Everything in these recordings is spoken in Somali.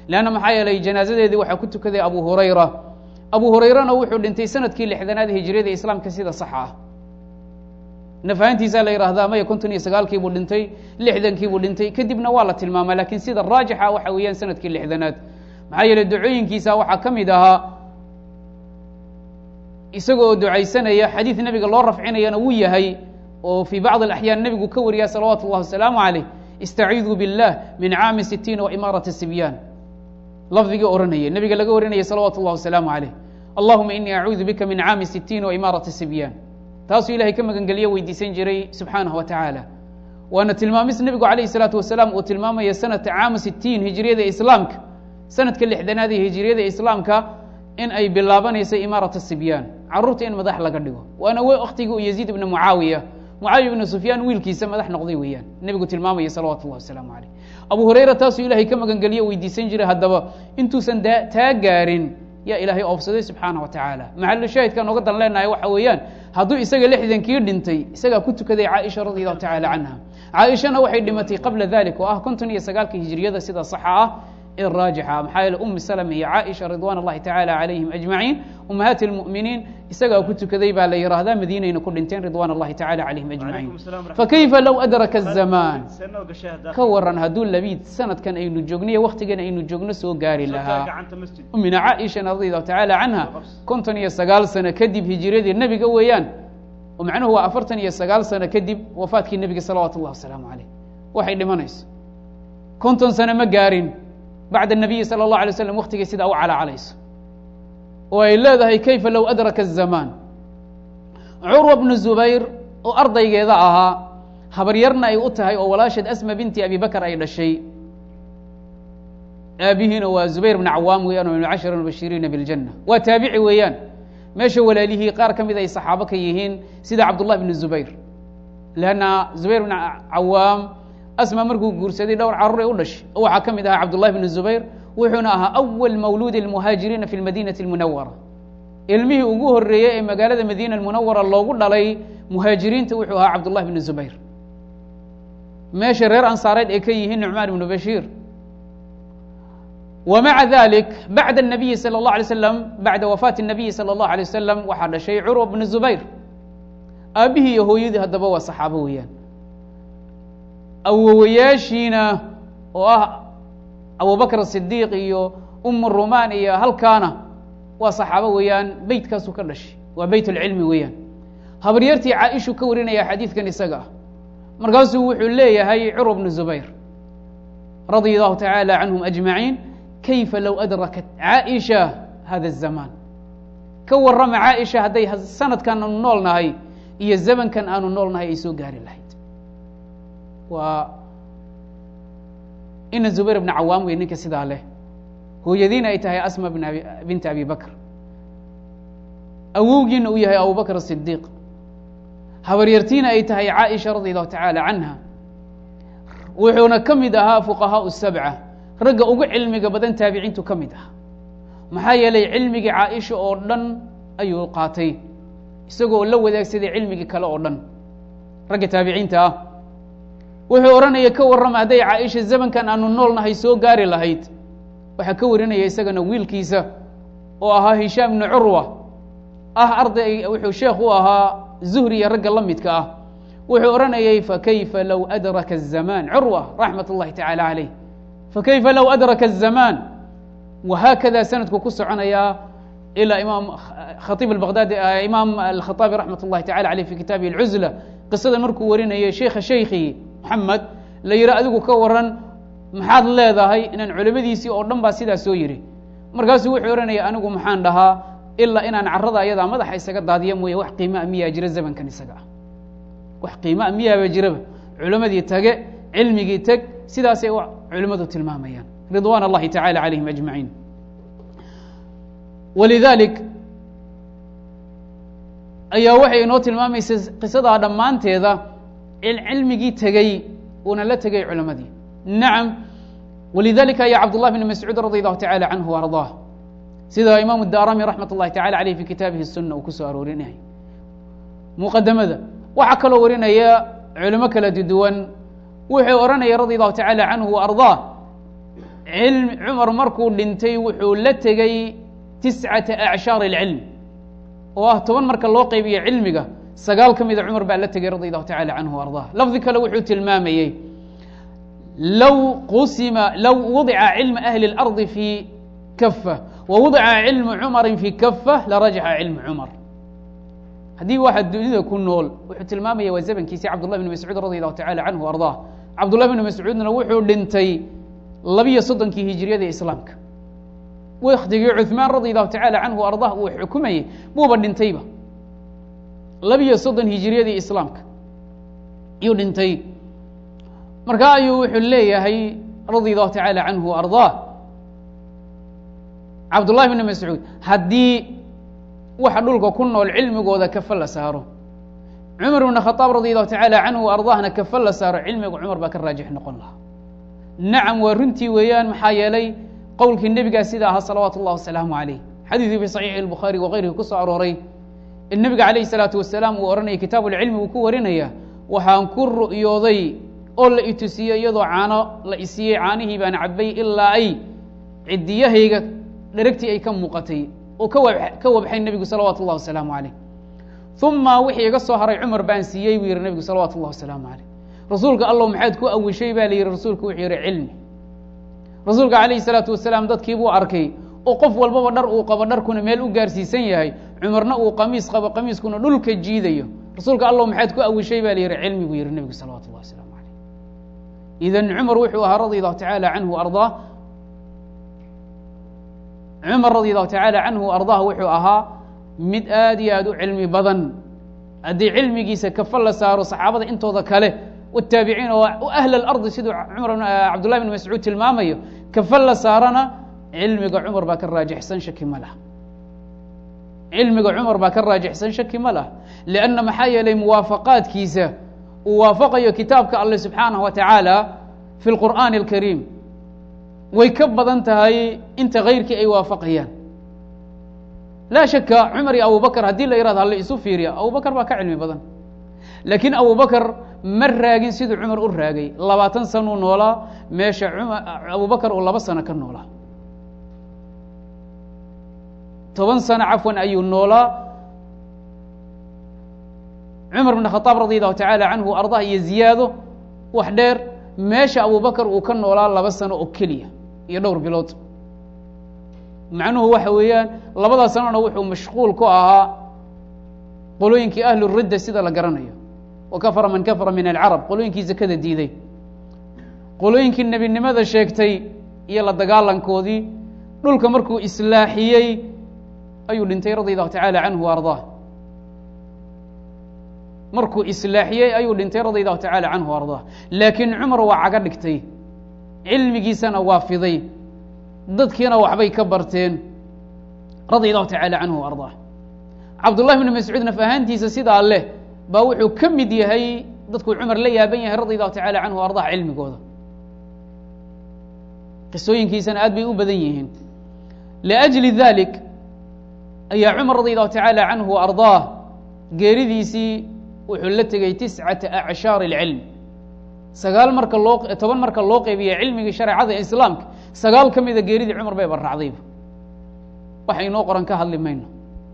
leanna maxaa yeelay janaasadeedii waxaa ku tukaday abu hurayra abu hurayrana wuxuu dhintay sanadkii lixdanaad hijriyada islaamka sida saxa ah nafahantiisaa la yidhaahdaa maya konton iyo sagaalkiibuu dhintay lixdankiibuu dhintay kadibna waa la tilmaamaa lakiin sida raajixa waxa weeyaan sanadkii lixdanaad maxaa yeeley ducooyinkiisa waxaa ka mid ahaa isaga oo ducaysanaya xadiid nebiga loo rafcinayana wuu yahay oo fii bacd alaxyaan nebigu ka wariyaa salawaatu اllah wasalaamu calayh istaciidu biاllah min caami sitiina waimaarati sibyaan lafdigii ohanaya nebiga laga warinaya salawaatu اllah wasalaamu calayh allahuma inii acuudu bika min caami sitiina waimaarati sibyaan taasuu ilahay ka magangeliyo weydiisan jiray subxaanah wa tacaala waana tilmaamis nebigu calayh salaatu wasalaam uu tilmaamaya sanadka caamu sitiin hijriyada islaamka sanadka lixdanaad ee hijriyada islaamka in ay bilaabanayso imaarat sibyaan caruurta in madax laga dhigo waana waktigii u yaziid ibna mucaawiya mucaawiya ibna sufyaan wiilkiisa madax noqday weeyaan nebigu tilmaamaya salawatu llah wasalaamu calayh abu hurayra taasuu ilahay ka magangeliyo weydiisan jiray haddaba intuusan taa gaarin yaa ilaahay oofsaday subxaana wa tacaala maxalu shaahidka nooga dan leenahay waxa weeyaan hadduu isaga lixdankii dhintay isagaa ku tukaday caaisha radi allahu tacala canha caaishana waxay dhimatay qabla dalik oo ah konton iyo sagaalka hijriyada sida saxa ah ee raajixa maxaa yeele umi salama iyo caaisha ridwan اllahi tacala calayhim ajmaciin umahaati اlmu'miniin isagaa ku tukaday baa la yihahdaa madiinayna ku dhinteen ridwan اllahi tacala calayhim ajmaciin fakayfa low adraka الzamaan ka waran hadduu labiid sanadkan aynu joogniyo waktigan aynu joogno soo gaari lahaa umina caaishana radi allahu tacala canha konton iyo sagaal sano kadib hijriyadii nebiga weeyaan oo macnuhu waa afartan iyo sagaal sano kadib wafaatkii nebiga salawaatu اllah wasalaamu calayh waxay dhimanayso konton sano ma gaarin bacd الnabiyi salى الlaه alay slam waktigay sidaa u calaacalayso oo ay leedahay kayfa low adraka الzamaan curwa bnu zubayr oo ardaygeeda ahaa habaryarna ay u tahay oo walaasheed asma binti abi bakr ay dhashay aabihiina waa zubayr bn cawaam weeyaan oo min cashar mubashiriina biاljanة waa taabici weeyaan meesha walaalihii qaar ka mid ay saxaabo ka yihiin sida cabdالlah bn zubayr lanna zubayr bn cawaam asma markuu guursaday dhowr carur ay u dhashay oo waxaa ka mid ahaa cabdullahi bn zubayr wuxuuna ahaa awal mawluudi اlmuhaajiriina fi lmadinati اlmunawara ilmihii ugu horeeyey ee magaalada madiina almunawara loogu dhalay muhaajiriinta wuxuu ahaa cabdullahi bn zubayr meesha reer ansaareed ay ka yihiin nucmaan ibnu bashiir wa maca dalik bacda الnabiyi salى اllah alay slam bacda wafaati الnabiyi salى اllahu alay wasalam waxaa dhashay curwa bnu zubayr aabihii iyo hooyadii haddaba waa saxaabo weeyaan awowayaashiina oo ah abubakr sidiiq iyo umu rumaan iyo halkaana waa saxaabo weeyaan beytkaasuu ka dhashay waa beyt اlcilmi weeyaan habaryartii caaishu ka warinaya xadiidkan isaga ah markaasuu wuxuu leeyahay curwa bnu zubayr radia allahu tacaala canhum ajmaciin kayfa low adrakat caaisha hada الzamaan ka warrama caaisha hadday sanadkan aanu nool nahay iyo zamankan aanu nool nahay ay soo gaari lahayd waa ina zubayr bna cawaam wey ninka sidaa leh hooyadiina ay tahay asma binti abi bakr awowgiina uu yahay abubakr sidiiq habaryartiina ay tahay caaisha radi allahu tacaala canha wuxuuna ka mid ahaa fuqahaau sabca ragga ugu cilmiga badan taabiciintu ka mid ah maxaa yeelay cilmigii caaisha oo dhan ayuu qaatay isagoo la wadaagsaday cilmigii kale oo dhan ragga taabiciinta ah wuxuu odhanaya ka warrama hadday caaisha zamankan aanu nool nahay soo gaari lahayd waxaa ka warinaya isagana wiilkiisa oo ahaa hishaam ibnu curwa ah arday wuxuu sheekh u ahaa zuhri iyo ragga la midka ah wuxuu odhanayay fakayfa low adraka الzamaan curwa raxmat اllahi tacala calayh fakayfa low adraka الzamaan wahaakada sanadku ku soconayaa ilaa imaam khaiib abaqdaadi imaam alkhaaabi raxmat اllahi tacala aleyh fi kitaabihi اlcuzla qisada markuu warinayay sheikha shaykhii moxamed la yihi adigu ka waran maxaad leedahay inaan culimadiisii oo dhan baa sidaa soo yihi markaasuu wuxuu odhanaya anigu maxaan dhahaa ilaa inaan carada ayadaa madaxa isaga daadiya mooye wax qiimaa miyaa jira zamankan isaga ah wax qiimaa miyaaba jiraba culimadii tage cilmigii teg sidaasay culimmadu tilmaamayaan ridwan اllahi tacala calayhim ajmaciin walidalik ayaa waxay inoo tilmaamaysa qisadaa dhammaanteeda cilmigii tegey uuna la tegay culimadii nacam walidalika ayaa cabdullah bn mascuud radi allahu tacala canhu arضaah sida imaamu darami raxmat اllahi tacala aleyh fi kitaabihi الsuna uu ku soo aroorinay muqadamada waxaa kaloo warinaya culimo kala duwan wuxuu odhanaya radi allahu tacala canhu arضaah cilm cumar markuu dhintay wuxuu la tegey tiscata acshaar اlcilm oo ah toban marka loo qeybiyo cilmiga sagaal ka mida cumar baa la tegey radi allahu tacala canhu ardah lafdi kale wuxuu tilmaamayey low qusima low wadica cilma ahli اlardi fi kafa wa wadica cilmu cumari fi kafa larajaxa cilmu cumar haddii waxa dunida ku nool wuxuu tilmaamaya waa zamankiisii cabdullah bn mascuud radi allahu tacala canhu ardah cabdullah bn mascuudna wuxuu dhintay labiyo soddonkii hijiriyada islaamka waktigii cuثmaan radi allahu tacala canhu ardah uu xukumayey buuba dhintayba labiyo soddon hijiriyadii islaamka yuu dhintay markaa ayuu wuxuu leeyahay radi allahu tacala canhu ardah cabdullahi bn mascuud haddii waxa dhulka ku nool cilmigooda kafa la saaro cumar bn khaaab radi allahu tacala canhu ardahna kafa la saaro cilmiga cumar baa ka raajix noqon lahaa nacam waa runtii weeyaan maxaa yeelay qowlkii nebigaa sida ahaa salawaatu اllah wasalaamu calayh xadiidkii fi saxiixi اlbukhaari wakayrihi ku soo arooray in nebiga calayhi salaatu wasalaam uu odhanaya kitaabu lcilmi uu ku warinaya waxaan ku ru'yooday oo la itusiiyey iyadoo caano la isiiyey caanihii baan cabay ilaa ay cidiyahayga dheragtii ay ka muuqatay oo ka ka wabxay nebigu salawaatu اllah wasalaamu calayh uma wixii iga soo haray cumar baan siiyey buu yihi nebigu salawaatu اllah wasalaamu calayh rasuulka allow maxaad ku awishay baa la yihi rasuulku wuxuu yihi cilmi rasuulka calayhi salaatu wasalaam dadkii buu arkay oo qof walbaba dhar uu qabo dharkuna meel u gaarsiisan yahay cumarna uu qamiis qabo qamiiskuna dhulka jiidayo rasuulka allow maxaad ku awishay baa la yihi cilmi buu yihi nebigu salawatu llah wasalaamu calayh idan cumar wuxuu ahaa radi allahu tacaala canhu ardaa cumar radi allahu tacaala canhu ardaah wuxuu ahaa mid aad iyo aad u cilmi badan haddii cilmigiisa kafa la saaro saxaabada intooda kale wataabiciin oo ahla alardi siduu cumar cabdullahi bn mascuud tilmaamayo kafa la saarana cilmiga cumar baa ka raajixsan shaki ma lah cilmiga cumar baa ka raajixsan shaki ma lah lianna maxaa yeelay muwaafaqaadkiisa uu waafaqayo kitaabka alle subxaanahu wa tacaala fi lqur'aani alkariim way ka badan tahay inta kayrkii ay waafaqayaan laa shaka cumar iyo abubakr haddii la yihahdo hala isu fiiriya abubakr baa ka cilmi badan laakiin abubakr ma raagin siduu cumar u raagay labaatan sanuu noolaa meesha abubakr uu laba sano ka noolaa toban sano cafwan ayuu noolaa cumar bn khaaab radi allahu tacaala canhu ardah iyo ziyaado wax dheer meesha abubakr uu ka noolaa laba sano oo keliya iyo dhowr bilood macnuhu waxa weeyaan labada sanona wuxuu mashquul ku ahaa qolooyinkii ahlu ridda sida la garanayo wa kafara man kafara min alcarab qolooyinkii zakada diiday qolooyinkii nebinimada sheegtay iyo la dagaalankoodii dhulka markuu islaaxiyey ayuu dhintay radi allahu tacaala canhu ardaa markuu islaaxiyey ayuu dhintay radi allahu tacaala canhu ardaa laakiin cumar waa caga dhigtay cilmigiisana waa fiday dadkiina waxbay ka barteen radi allahu tacaala canhu ardaa cabdullahi bni mascuud naf ahaantiisa sidaa leh baa wuxuu ka mid yahay dadkuu cumar la yaaban yahay radi allahu tacala canhu ardah cilmigooda qisooyinkiisana aad bay u badan yihiin liajli dalik ayaa cumar radi allahu tacaala canhu ardaah geeridiisii wuxuu la tegey tiscata acshaar اlcilm sagaal marka loo toban marka loo qeybiya cilmigii shareecada islaamka sagaal ka mida geeridii cumar bay barracdayba waxa inoo qoran ka hadli mayno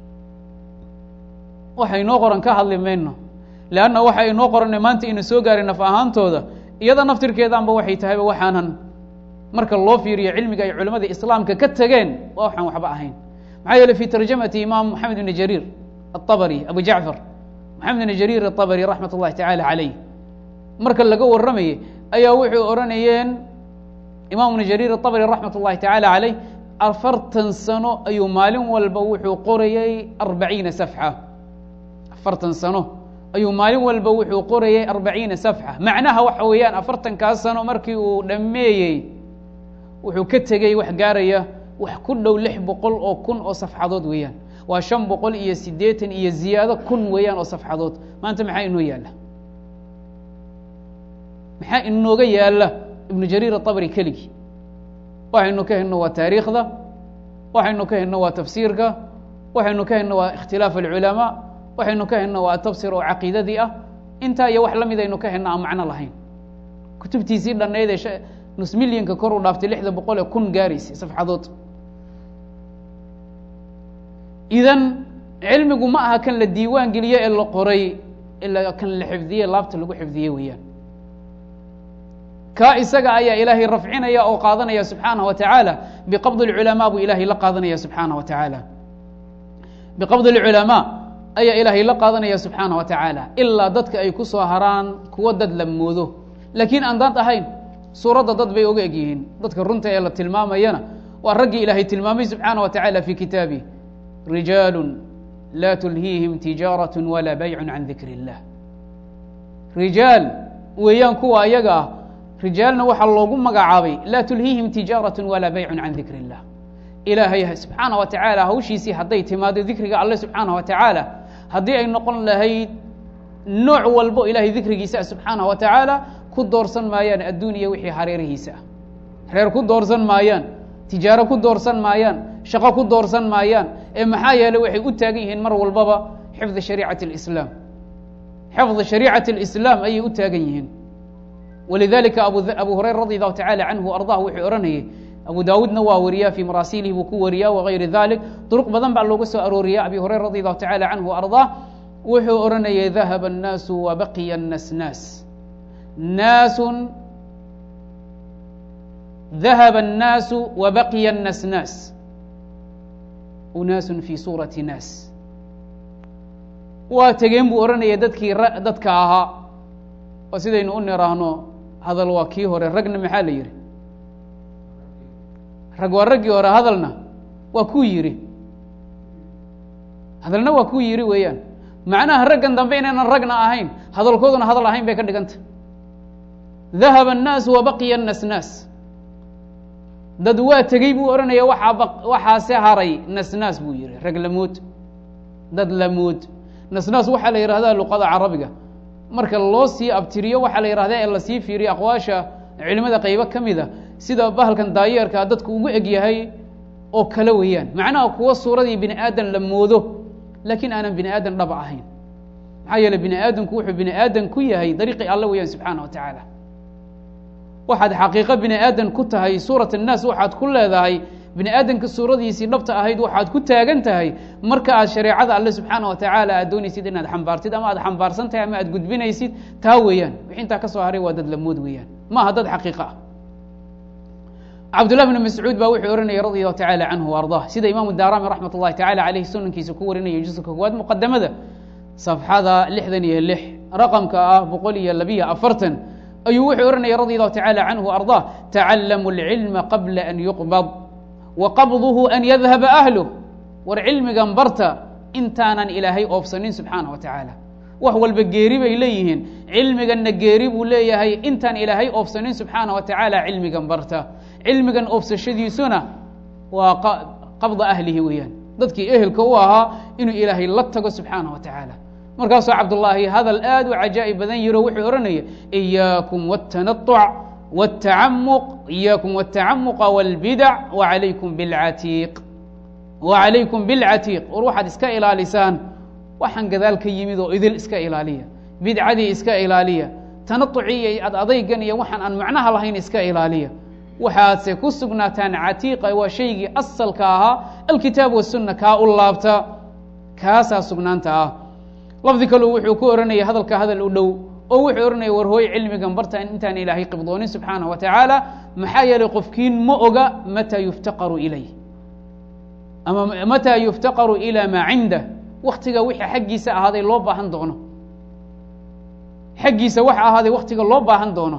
waxa inoo qoran ka hadli mayno leanna waxa inoo qoranay maanta ina soo gaaray naf ahaantooda iyada naftirkeedaanba waxay tahayba waxaanan marka loo fiiriyo cilmiga ay culimmada islaamka ka tageen waa waxaan waxba ahayn maxaa yeele fi tarjamati imaam moxamed bni jariir aلطabri abu jacfar moxamed bni jariir aلطabri raxmat اllahi tacaala calayh marka laga warramayey ayaa wuxuu odhanayeen imaam bni jariir aلطabri raxmat اllahi tacaala calayh afartan sano ayuu maalin walba wuxuu qorayey arbaciina safxa afartan sano ayuu maalin walba wuxuu qorayey arbaciina safxa macnaha waxa weeyaan afartankaas sano markii uu dhammeeyey wuxuu ka tegey wax gaaraya wax ku dhow lix boqol oo kun oo safxadood weeyaan waa shan boqol iyo siddeetan iyo ziyaado kun weeyaan oo safxadood maanta maxaa inoo yaalla maxaa inooga yaalla ibnu jariir aطabri keligii waxaynu ka helno waa taariikhda waxaynu ka helno waa tafsiirka waxaynu ka helno waa ikhtilaaf alculamaa waxaynu ka helno waa tafsir oo caqiidadii ah intaa iyo wax la mid aynu ka helno aan macno lahayn kutubtiisii dhannayd ee nus milyanka kor u dhaaftay lixda boqol ee kun gaaraysay safxadood idan cilmigu ma aha kan la diiwaan geliye ee la qoray ilaa kan la xifdiye laabta lagu xifdiye weeyaan kaa isaga ayaa ilaahay rafcinaya oo qaadanaya subxaanaه wa tacaala biqabdi اlculamaa buu ilaahay la qaadanaya subxaanaه wa tacaala biqabdi اlculamaa ayaa ilaahay la qaadanaya subxaanaه wa tacaala ilaa dadka ay ku soo haraan kuwo dad la moodo laakiin aan dad ahayn suuradda dad bay oga eg yihiin dadka runta ee la tilmaamayana waa raggii ilaahay tilmaamay subxaanaه wa tacaala fi kitaabih rijaalu laa tulhiihim tijaaraة walaa baycu can dikr اllah rijaal weeyaan kuwa ayaga ah rijaalna waxaa loogu magacaabay laa tulhiihim tijaaraة walaa baycu can dikr اllah ilaahay subxaanaه wa tacaala hawshiisii hadday timaado dikriga alle subxaanaه wa tacaala haddii ay noqon lahayd nooc walbo ilahay dikrigiisa subxaanaه wa tacaala ku doorsan maayaan adduun iyo wixii hareerihiisa ah reer ku doorsan maayaan tijaaro ku doorsan maayaan shaqo ku doorsan maayaan ee maxaa yeeley waxay u taagan yihiin mar walbaba xifdi shariicati اlislaam xifdi shariicati اlislaam ayay u taagan yihiin walidalika abu hurayra radi allahu tacala canhu ardah wuxuu odhanayay abu daawuudna waa wariyaa fii maraasiilihi buu ku wariyaa wagayri dalik duruq badan baa looga soo arooriya abi hurayra radi allahu tacala canhu ardah wuxuu odhanayay dahaba الnaasu wabaqiya الnasnaas naasun dahaba الnaasu wabaqiya الnasnaas unaasun fii suurati naas waa tegeen buu odhanaya dadkii dadka ahaa oo sidaynu u niraahno hadal waa kii hore ragna maxaa la yihi rag waa raggii hore hadalna waa kuu yidhi hadalna waa kuu yidhi weeyaan macnaha raggan dambe inaynan ragna ahayn hadalkooduna hadal ahayn bay ka dhiganta dahaba الnaasu wabaqiya الnasnaas dad waa tegey buu odhanaya waxaa waxaase haray nasnaas buu yihi rag lamood dad lamood nasnaas waxaa la yihahdaa luqada carabiga marka loo sii abtiriyo waxaa la yihahdaa ee lasii fiiriyo aqwaasha culimada qaybo ka mida sida bahalkan daayeerka dadku ugu eg yahay oo kale weeyaan macnaha kuwo suuradii bini aadan la moodo laakiin aanan bini aadan dhaba ahayn maxaa yeele bini aadamku wuxuu bini aadan ku yahay dariiqii alle weeyaan subxaana wa tacaala waxaad xaqiiqo bini aadan ku tahay suurat الnaas waxaad ku leedahay bini aadamka suuradiisii dhabta ahayd waxaad ku taagan tahay marka aad shareecada alle subxaana wa tacaala aad doonaysid inaad xambaartid ama aad xambaarsan tahay ama aad gudbinaysid taa weeyaan wixi intaa ka soo haray waa dad lamood weeyaan ma aha dad xaqiiqa ah cabdullah bn mascuud baa wuxuu ohanayay radi allahu tacala canhu ardah sida imaamu darami raxmat ullahi tacala aleyh sunankiisa ku warinaya juska koowaad muqadamada safxada lixdan iyo lix raqamka ah boqol iyo labiyo afartan ayuu wuxuu ohanaya radi allahu tacala canhu ardah tacallamu اlcilma qabla an yuqbad wa qabduhu an yadhaba ahluh war cilmigan barta intaanan ilaahay oofsanin subxaana wa tacaala wax walba geeri bay leeyihiin cilmiganna geeri buu leeyahay intaan ilaahay oofsanin subxaana wa tacaala cilmigan barta cilmigan oofsashadiisuna waa qabda ahlihi weeyaan dadkii ehelka u ahaa inuu ilaahay la tago subxaana wa tacaala markaasuu cabdullaahi hadal aad u cajaa'ib badan yiro wuxuu odhanaya iyaakum wاtanaطuc wاtacamuq iyaakum wاtacamuqa wاlbidac wacalaykum bilcatiiq wacalaykum bilcatiiq war waxaad iska ilaalisaan waxaan gadaal ka yimid oo idil iska ilaaliya bidcadii iska ilaaliya tanaطucii iyo ad adaygan iyo waxaan aan macnaha lahayn iska ilaaliya waxaadse ku sugnaataan catiiqa waa shaygii asalka ahaa alkitaab wasunna kaa u laabta kaasaa sugnaanta ah lafdi kaleu wuxuu ku ohanaya hadalka hadal u dhow oo wuxuu ohanaya war hooy cilmigan barta intaan ilaahay qibdoonin subxaana wa tacaala maxaa yeelay qofkiin ma oga mataa yuftaqaru ilayh ama mataa yuftaqaru ilaa maa cindah waktiga wixii xaggiisa ahaaday loo baahan doono xaggiisa waxa ahaaday waktiga loo baahan doono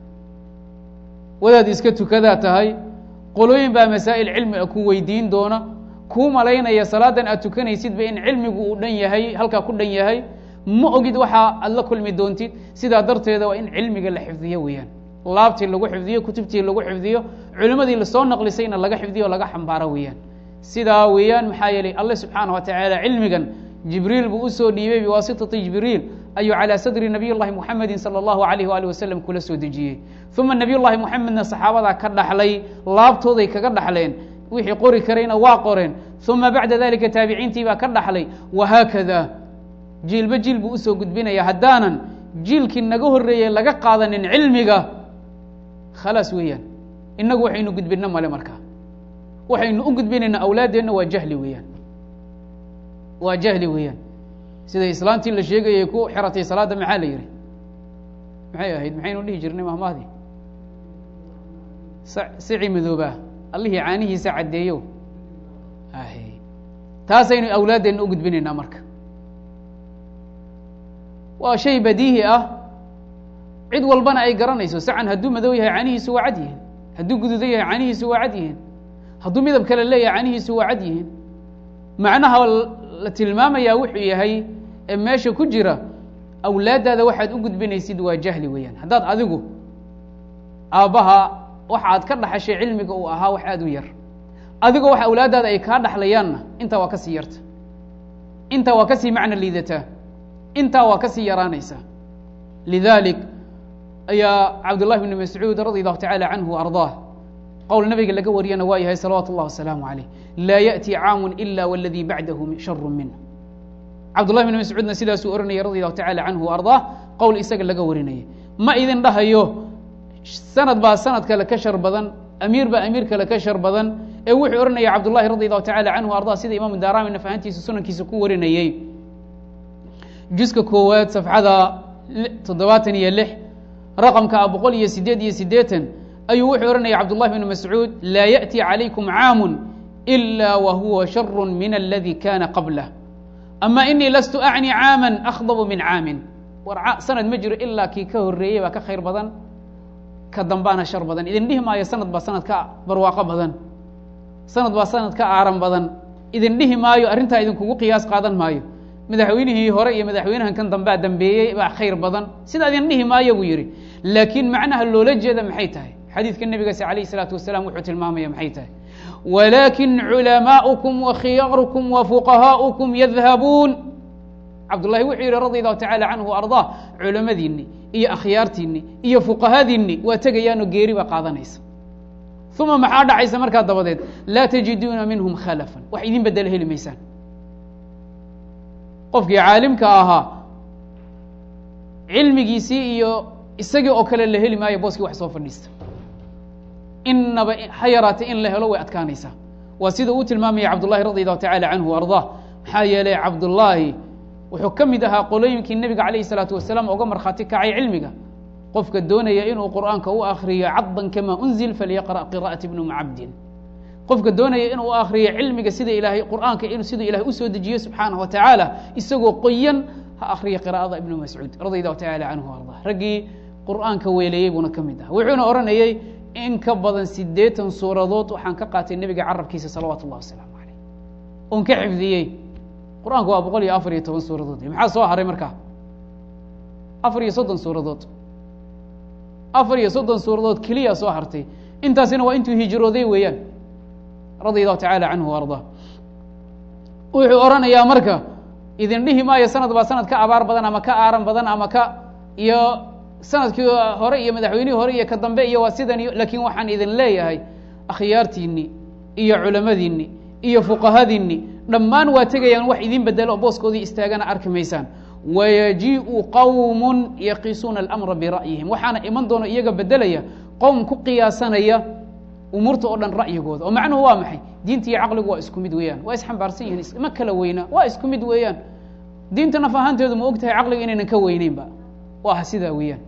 wadaad iska tukadaa tahay qolooyin baa masaa'il cilmi a ku weydiin doona kuu malaynaya salaadan aad tukanaysidba in cilmigu uu dhan yahay halkaa ku dhan yahay ma ogid waxa aad la kulmi doontid sidaa darteeda waa in cilmiga la xifdiyo weeyaan laabtii lagu xifdiyo kutubtii lagu xifdiyo culimmadii lasoo naqlisayna laga xifdiyo o laga xambaaro weeyaan sidaa weeyaan maxaa yeelay alle subxaana wa tacaala cilmigan jibriil buu usoo dhiibay biwaasitati jibriil ayuu calى sadri nabiy llahi muxamedi salى اllahu alayh wali wasalam kula soo dejiyey uma nabiy llahi muxamedna saxaabadaa ka dhaxlay laabtooday kaga dhaxleen wixii qori karayna waa qoreen uma bacda dalika taabiciintii baa ka dhaxlay wahaakada jiilba jiil buu usoo gudbinaya haddaanan jiilkii naga horeeyey laga qaadanin cilmiga khalaas weeyaan innagu waxaynu gudbinno male markaa waxaynu u gudbinaynaa awlaaddeenna waa jahli weeyaan waa jahli weeyaan sida islaantii la sheegayay ku xiratay salaadda maxaa la yihi maxay ahayd maxaynu dhihi jirnay mahmahdii sici madoobaa allihii caanihiisa caddeeyo taasaynu awlaaddeenna u gudbinaynaa marka waa shay badiihi ah cid walbana ay garanayso sacan hadduu madow yahay canihiisu waa cad yihiin hadduu guduudan yahay canihiisu waa cad yihiin hadduu midab kale leeyahay canihiisu waa cad yihiin macnaha la tilmaamayaa wuxuu yahay ee meesha ku jira awlaaddaada waxaad u gudbinaysid waa jahli weeyaan haddaad adigu aabbaha waxa aad ka dhaxashay cilmiga uu ahaa wax aada u yar adigoo wax awlaaddaada ay kaa dhaxlayaanna intaa waa ka sii yarta intaa waa kasii macno liidataa intaa waa ka sii yaraanaysa lidalik ayaa cabdullahi bni mascuud radi allahu tacala canhu wa ardaah qowl nabiga laga wariyana waa yahay salawaatu اllah wasalaamu calayh laa yaأti caamu ila wاladii bacdahu sharu minh cabdullahi bni mascuudna sidaasuu oranayay radi allahu tacala canhu wa ardaah qowl isaga laga warinayay ma idin dhahayo sanad baa sanad kale ka shar badan amiir baa amiir kale ka shar badan ee wuxuu ohanaya cabdullahi radi allahu tacala canhu arda sida imaamu daarami nafahantiisa sunankiisa ku warinayey juska koowaad safxada toddobaatan iyo lix raqamka a boqol iyo sideed iyo siddeetan ayuu wuxuu ohanaya cabdullahi bni mascuud laa yaأti calaykum caamu ila wa huwa sharu min aladi kana qablah ama inii lastu acni caama akhdabu min caamin war sanad ma jiro ilaa kii ka horeeyey baa ka khayr badan ka dambaana shar badan idin dhihi maayo sanad baa sanad ka barwaaqo badan sanad baa sanad ka aaran badan idin dhihi maayo arrintaa idinkugu qiyaas qaadan maayo madaxweynihii hore iyo madaxweynahan kan dambea dambeeyey baa khayr badan sidaa idin dhihi maayo buu yidhi laakiin macnaha loola jeeda maxay tahay xadiidka nebigaas alayh isalaatu wasalaam wuxuu tilmaamaya maxay tahay walaakin culamaa'ukum wa khiyaarukum wa fuqahaa'ukum yadhabuun cabdullahi wuxuu yidhi radi allahu tacala canhu ardaa culamadiinni iyo akhyaartiinni iyo fuqahadiinni waa tegayaanoo geeri baa qaadanaysa uma maxaa dhacaysa markaa dabadeed laa tajiduuna minhum khalafan wax idin bedela heli maysaan qofkii caalimka ahaa cilmigiisii iyo isagii oo kale la heli maayo booskii wax soo fadhiista inaba ha yaraatay in la helo way adkaanaysaa waa sida uu tilmaamaya cabdullahi radi allahu tacala canhu ardaa maxaa yeelay cabdullaahi wuxuu ka mid ahaa qolooyinkii nebiga calayh isalaatu wasalaam oga markhaati kacay cilmiga qofka doonaya inuu qur'aanka u akriyo caddan kama unzil falyaqra' qira'at ibnu macabdin qofka doonaya inuu akriyo cilmiga sida ilaahay qur'aanka in siduu ilahay usoo dejiye subxaanaه wa tacaala isagoo qoyan ha akriya qira'ada ibnu mascuud radi allahu tacala canhu arda raggii qur'aanka weeleeyey buuna ka mid aha wuxuuna odhanayey in ka badan sideetan suuradood waxaan ka qaatay nebiga carabkiisa salawaatu اllah wasalaamu alayh oon ka xifdiyey qur-aanku waa boqol iyo afar iyo toban suuradood maxaa soo haray markaa afar iyo soddon suuradood afar iyo soddon suuradood keliya soo hartay intaasina waa intuu hijrooday weeyaan radi allahu tacala canhu wa ardaa wuxuu odhanayaa marka idin dhihi maayo sanad baa sanad ka abaar badan ama ka aaran badan ama ka iyo sanadkii hore iyo madaxweynihii hore iyo ka dambe iyo waa sidan iyo laakiin waxaan idin leeyahay akhyaartiinni iyo culamadiinni iyo fuqahadiinni dhammaan waa tegayaan wax idin bedelo oo booskoodii istaagana arki maysaan wayajiiءu qowm yaqisuuna اlamra bira'yihim waxaana iman doono iyaga bedelaya qowm ku qiyaasanaya umuurta oo dhan ra'yigooda oo macnuhu waa maxay diinta iyo caqligu waa isku mid weeyaan waa isxambaarsan yihiin ma kala weynaa waa isku mid weeyaan diinta naf ahaanteedu ma og tahay caqliga inaynan ka weyneynba waa sidaa weeyaan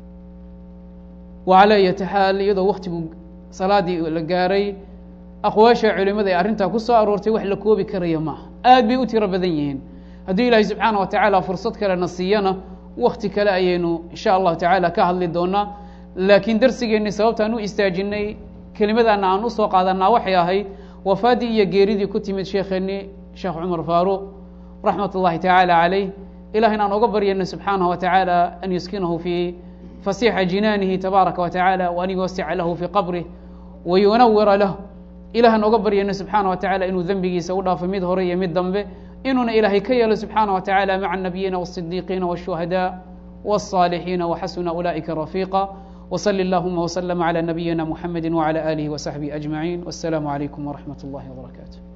wacalaa ayati xaal iyadoo waktigu salaadii la gaaray aqwaasha culimada ee arrintaa ku soo aroortay wax la koobi karaya maaha aad bay u tiro badan yihiin haddii ilaahay subxaana wa tacaala fursad kalena siiyana wakti kale ayaynu insha allahu tacaala ka hadli doonaa laakiin darsigeenni sababtaan u istaajinay kelimadaana aan usoo qaadanaa waxay ahayd wafaadii iyo geeridii ku timid sheekheennii sheekh cumar faaruuq raxmat ullahi tacaala calayh ilaah in aan oga baryano subxaanaه wa tacaala an yuskinahu fii fasixa jinaanihi tabaaraka wa tacaala waan yuwasica lahu fii qabrih wayunawira lah ilahan oga baryano subxaana wa tacala inuu dembigiisa u dhaafo mid hore iyo mid dambe inuuna ilaahay ka yeelo subxaana wa tacaala maca الnabiyina والصidiiqiina والshuhadاء والصاalixiina وxasuna ula'ika rafiiqa وصل اللهma وسلم على نبيina محمد وعلى آله وصحبه أجمعين والسلام عليكم ورحمة الله وبركاته